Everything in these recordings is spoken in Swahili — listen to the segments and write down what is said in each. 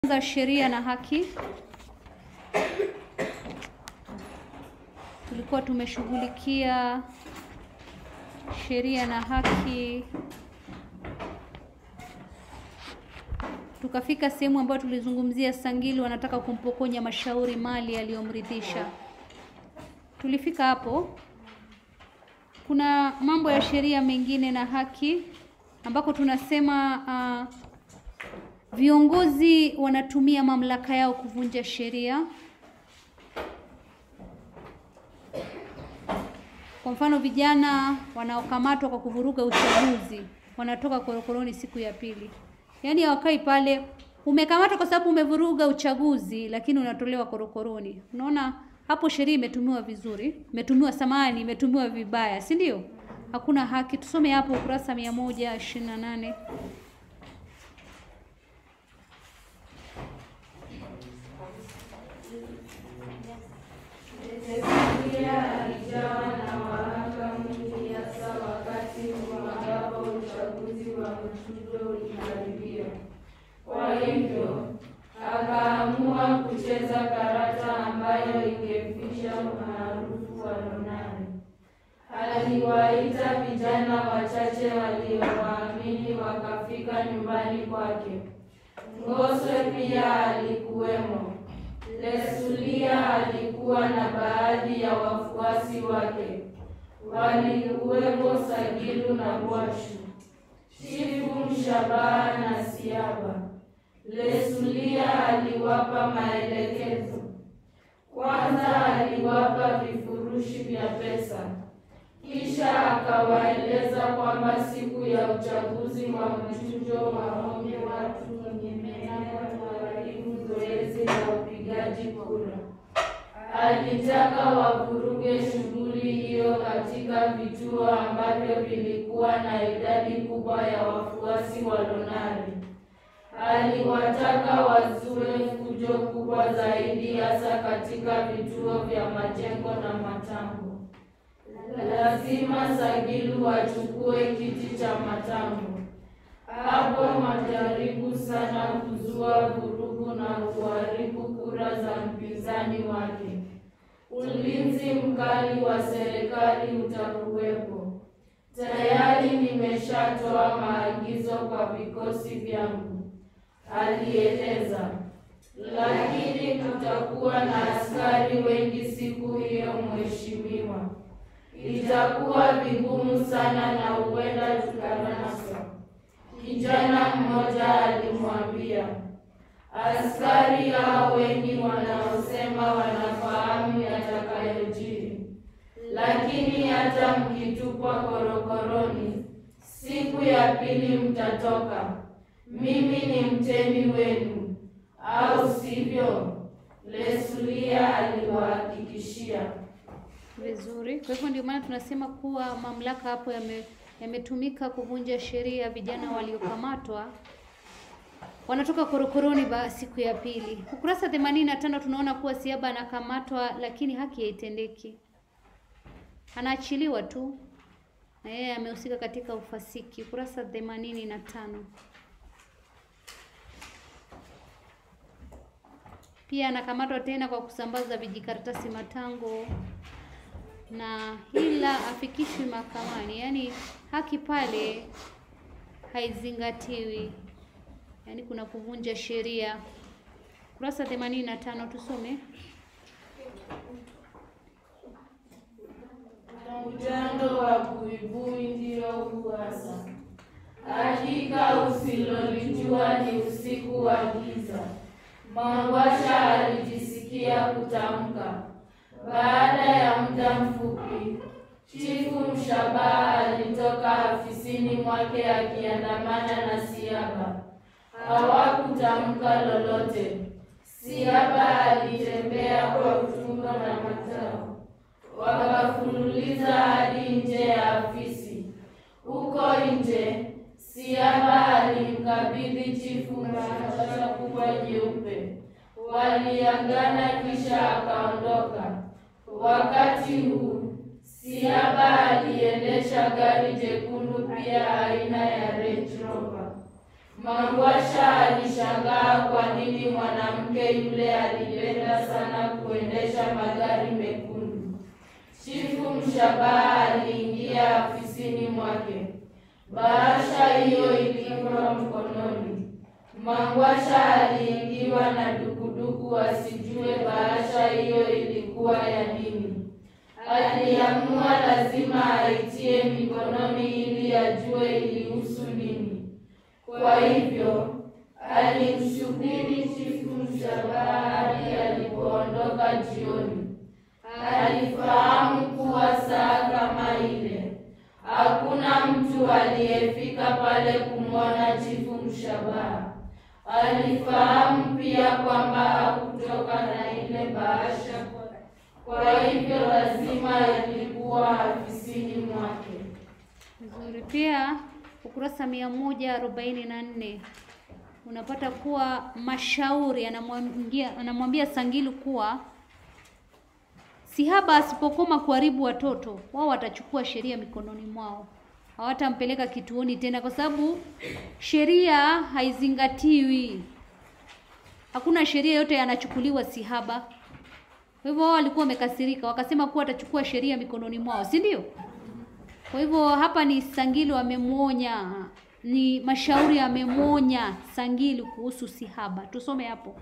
za sheria na haki. Tulikuwa tumeshughulikia sheria na haki, tukafika sehemu ambayo tulizungumzia Sangili wanataka kumpokonya Mashauri mali aliyomridhisha. Tulifika hapo. Kuna mambo ya sheria mengine na haki ambako tunasema uh, viongozi wanatumia mamlaka yao kuvunja sheria. Kwa mfano, vijana wanaokamatwa kwa kuvuruga uchaguzi wanatoka korokoroni siku ya pili, yaani hawakai pale. Umekamatwa kwa sababu umevuruga uchaguzi, lakini unatolewa korokoroni. Unaona hapo sheria imetumiwa vizuri, imetumiwa samani, imetumiwa vibaya, si ndio? Hakuna haki. Tusome hapo ukurasa mia moja ishirini na nane. Hezekia alijawa na wahaka mwingi hasa wakati ambapo uchaguzi wa mchujo ulikaribia. Kwa hivyo akaamua kucheza karata ambayo ingemfisha umaarufu wa Lonare. Aliwaita vijana wachache waliowaamini wakafika nyumbani kwake. Ngoswe pia alikuwemo. Lesulia alikuwa na baadhi ya wafuasi wake, walikuwepo Sagilu na Bwashu, Chifu Mshabaha na Siaba. Lesulia aliwapa maelekezo. Kwanza aliwapa vifurushi vya pesa, kisha akawaeleza kwamba siku ya uchaguzi wa mchujo waombe watu wenye menako kuharibu zoezi la upigaji kura. Alitaka wavuruge shughuli hiyo katika vituo ambavyo vilikuwa na idadi kubwa ya wafuasi wa Lonare. Aliwataka wazue fujo kubwa zaidi, hasa katika vituo vya majengo na matambo. Lazima Sagilu wachukue kiti cha matambo. Hapo majaribu sana kuzua vurugu na kuharibu kura za mpinzani wake. Ulinzi mkali wa serikali utakuwepo. Tayari nimeshatoa maagizo kwa vikosi vyangu, alieleza. Lakini kutakuwa na askari wengi siku hiyo, mheshimiwa. Itakuwa vigumu sana na huenda tukanaswa. Kijana mmoja alimwambia. Askari hao wengi wanaosema wanafahamu yatakayojiri, lakini hata mkitupwa korokoroni, siku ya pili mtatoka. Mimi ni mtemi wenu, au sivyo? Lesulia aliwahakikishia. Vizuri. Kwa hivyo ndio maana tunasema kuwa mamlaka hapo yame yametumika kuvunja sheria. Vijana waliokamatwa wanatoka korokoroni ba siku ya pili. Ukurasa themanini na tano tunaona kuwa Siaba anakamatwa, lakini haki haitendeki, anaachiliwa tu na yeye amehusika katika ufasiki. Ukurasa themanini na tano pia anakamatwa tena kwa kusambaza vijikaratasi matango na ila afikishwi mahakamani, yaani haki pale haizingatiwi, yaani kuna kuvunja sheria. Kurasa themanini na tano tusome. Utando wa buibui ndio huu hasa, hakika usilolijua ni usiku wa giza. Mangwasha alijisikia kutamka. Baada ya muda mfupi, Chifu Mshabaha alitoka afisini mwake akiandamana na Siaba. Hawakutamka lolote. Siaba alitembea kwa utumbo na matao, wakafululiza hadi nje ya afisi. Huko nje, Siaba alimkabidhi chifu bahasha kubwa jeupe. Waliagana kisha akaondoka. Wakati huu Siaba aliendesha gari jekundu pia aina ya Range Rover. Mangwasha alishangaa kwa nini mwanamke yule alipenda sana kuendesha magari mekundu. Chifu Mshabaha aliingia afisini mwake. Bahasha hiyo ilikuwa mkononi. Mangwasha aliingiwa na dukuduku asijue bahasha hiyo ilikuwa ya nini. Aliamua lazima aitie mikononi ili ajue ilihusu nini. Kwa hivyo alimsubiri Chifu Mshabaha hadi alipoondoka jioni. Alifahamu kuwa saa kama ile hakuna mtu aliyefika pale kumwona Chifu Mshabaha. Alifahamu pia kwamba hakutoka na ile bahasha, kwa hivyo lazima ilikuwa afisini mwake. Vizuri. Pia ukurasa mia moja arobaini na nne unapata kuwa Mashauri anamwambia anamwambia Sangilu kuwa Sihaba asipokoma kuharibu watoto wao watachukua sheria mikononi mwao, hawatampeleka kituoni tena, kwa sababu sheria haizingatiwi. Hakuna sheria yote yanachukuliwa Sihaba. Kwa hivyo wao walikuwa wamekasirika, wakasema kuwa watachukua sheria mikononi mwao, si ndio? Kwa hivyo hapa ni Sangilu amemwonya, ni Mashauri amemwonya Sangilu kuhusu Sihaba. Tusome hapo.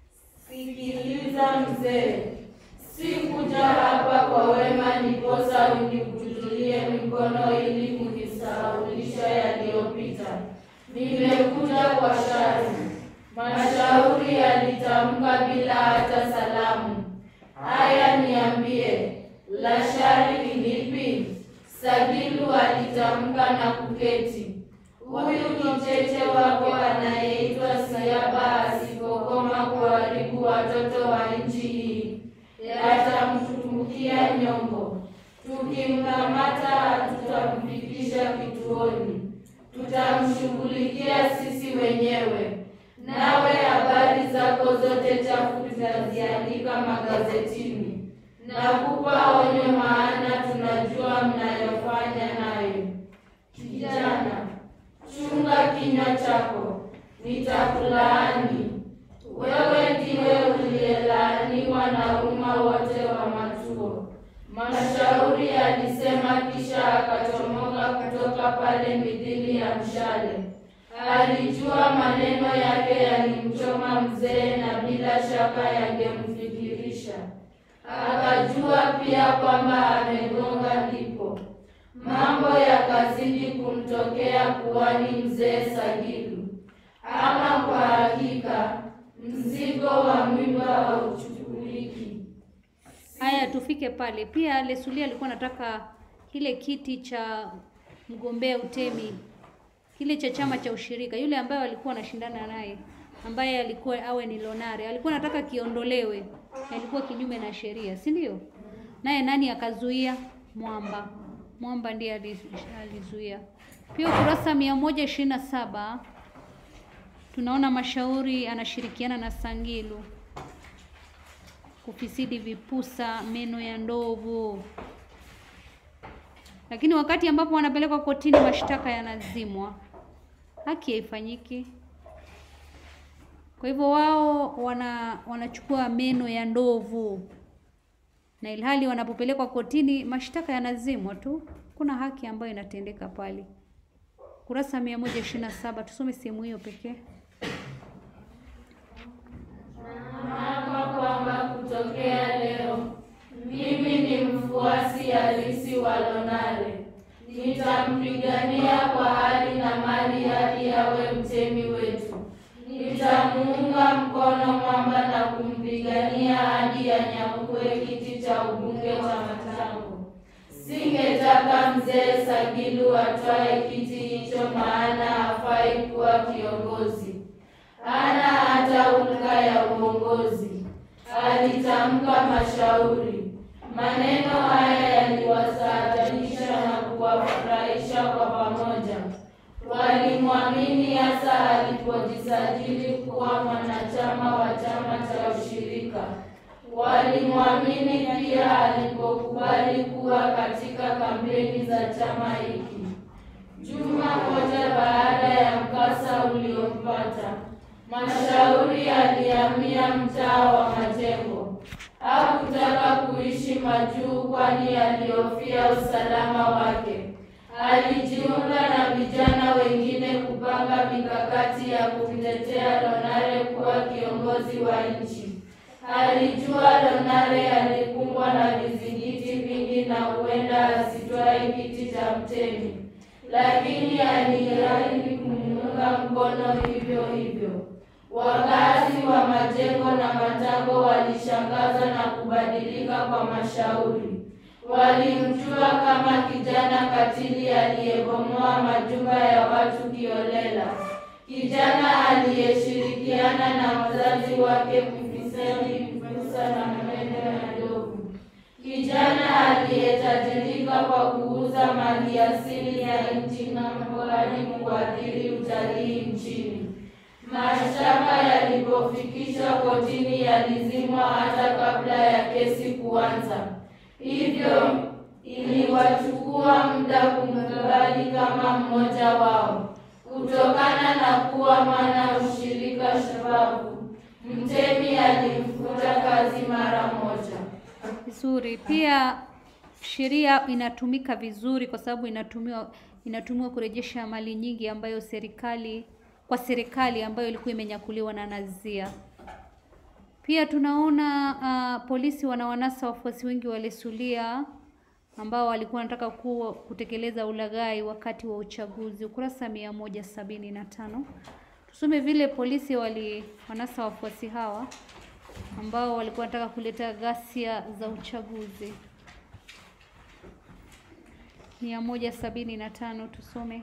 Sikiliza mzee, sikuja hapa kwa wema ndiposa unikujulie mikono ili kunisahaulisha yaliyopita. Nimekuja kwa shari. Mashauri alitamka bila hata salamu. Haya, niambie, la shari ni lipi? Sagilu alitamka na kuketi. Huyu kicheche wako anayeitwa Siaba asipokoma kuharibu watoto wa nchi hii, yatamtunukia nyongo. Tukimkamata hatutamfikisha kituoni, tutamshughulikia sisi wenyewe. Nawe habari zako zote chafu tutaziandika magazetini. Nakupa onyo, maana tunajua mnayofanya nayo. Kijana, chunga kinywa chako, nitakulaani. Wewe ndiwe uliyelaaniwa na umma wote wa Matuo. Mashauri alisema, kisha akachomoka kutoka pale midhili ya mshale. Alijua maneno yake yalimchoma mzee na bila shaka yangemfikirisha. Akajua pia kwamba amegonga ndipo. Mambo yakazidi kumtokea puani mzee Sagilu. Ama kwa hakika mzigo wa mimba hauchukuliki. Haya, tufike pale. Pia Lesulia alikuwa anataka kile kiti cha mgombea utemi kile cha chama cha ushirika, yule ambaye walikuwa wanashindana naye, ambaye alikuwa awe ni Lonare, alikuwa anataka kiondolewe, alikuwa kinyume na sheria, si ndio? Naye nani akazuia? Mwamba. Mwamba ndiye aliz- alizuia. Pia ukurasa mia moja ishirini na saba tunaona Mashauri anashirikiana na Sangilu kufisidi vipusa meno ya ndovu, lakini wakati ambapo wanapelekwa kotini mashtaka yanazimwa, haki haifanyiki. Kwa hivyo wao wana wanachukua meno ya ndovu, na ilhali wanapopelekwa kotini mashtaka yanazimwa tu, kuna haki ambayo inatendeka pale. Kurasa mia moja ishirini na saba tusome sehemu hiyo pekee. Naapa kwamba kutokea leo mimi ni mfuasi halisi wa Lonare. Nitampigania kwa hali na mali hadi awe mtemi wetu. Nitamuunga mkono Mwamba na kumpigania hadi anyakue kiti cha ubunge cha Matango. Singetaka mzee Sagilu atwae kiti hicho, maana hafai kuwa kiongozi hana hata ulka ya uongozi, alitamka Mashauri. Maneno haya yaliwastaajabisha na kuwafurahisha kwa pamoja. Walimwamini hasa alipojisajili kuwa mwanachama wa chama cha ushirika. Walimwamini pia alipokubali kuwa katika kampeni za chama hiki. Juma Juma moja baada ya mkasa uliompata, Mashauri alihamia mtaa wa Majengo. Hakutaka kuishi Majuu kwani alihofia usalama wake. Alijiunga na vijana wengine kupanga mikakati ya kumtetea Lonare kuwa kiongozi wa nchi. Alijua Lonare alikumbwa na vizingiti vingi na huenda asitwae kiti cha mtemi, lakini aliahidi kumuunga mkono hivyo hivyo. Wakazi wa Majengo na Matango walishangazwa na kubadilika kwa Mashauri. Walimjua kama kijana katili aliyebomoa majumba ya watu kiolela, kijana aliyeshirikiana na wazazi wake kufisadi Mfusa na Mende na Ndovu, kijana aliyetajirika kwa kuuza mali asili ya nchi ng'ambo hadi kuathiri utalii nchini. Mashtaka yalipofikishwa kotini yalizimwa hata kabla ya kesi kuanza. Hivyo iliwachukua muda kumkubali kama mmoja wao. Kutokana na kuwa mwana ushirika shababu, mtemi alimfuta kazi mara moja. Vizuri. Pia sheria inatumika vizuri kwa sababu inatumiwa inatumiwa kurejesha mali nyingi ambayo serikali kwa serikali ambayo ilikuwa imenyakuliwa na Nazia. Pia tunaona uh, polisi wanawanasa wafuasi wengi wa Lesulia ambao walikuwa wanataka kuwa kutekeleza ulaghai wakati wa uchaguzi, ukurasa mia moja sabini na tano. Tusome vile polisi waliwanasa wafuasi hawa ambao walikuwa wanataka kuleta ghasia za uchaguzi. mia moja sabini na tano tusome.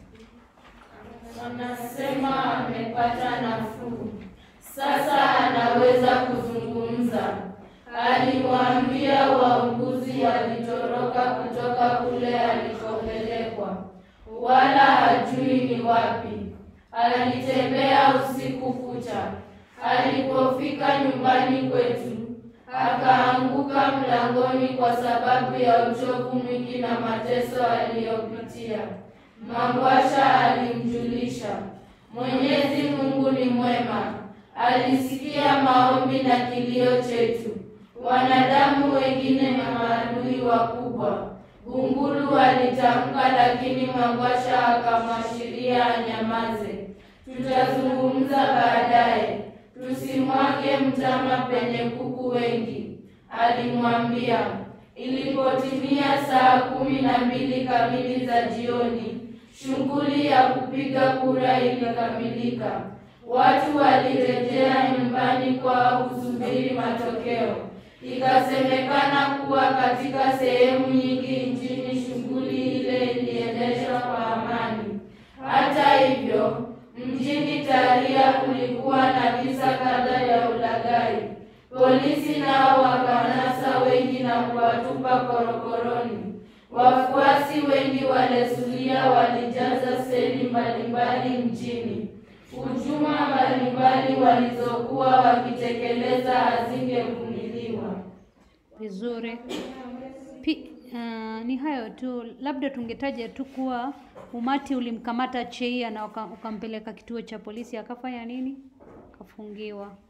Wanasema amepata nafuu, sasa anaweza kuzungumza. Aliwaambia wauguzi walitoroka kutoka kule alikopelekwa, wala hajui ni wapi. Alitembea usiku kucha. Alipofika nyumbani kwetu, akaanguka mlangoni kwa sababu ya uchovu mwingi na mateso aliyopitia. Mangwasha alimjulisha, Mwenyezi Mungu ni mwema, alisikia maombi na kilio chetu. Wanadamu wengine na maadui wakubwa. Gungulu alitamka, lakini Mangwasha akamwashiria anyamaze. Tutazungumza baadaye, tusimwage mtama penye kuku wengi, alimwambia. Ilipotimia saa kumi na mbili kamili za jioni, shughuli ya kupiga kura ilikamilika. Watu walirejea nyumbani kwao kusubiri matokeo. Ikasemekana kuwa katika sehemu nyingi nchini shughuli ile iliendeshwa kwa amani. Hata hivyo, mjini Taria kulikuwa na visa kadhaa ya ulaghai. Polisi nao wakanasa wengi na kuwatupa korokoroni. Wafuasi wengi wa Lesulia walijaza seli mbalimbali mjini. Hujuma mbalimbali walizokuwa wakitekeleza hazingevumiliwa. Vizuri. Pi, uh, ni hayo tu, labda tungetaja tu kuwa umati ulimkamata Cheia na uka- ukampeleka kituo cha polisi, akafanya nini? Akafungiwa.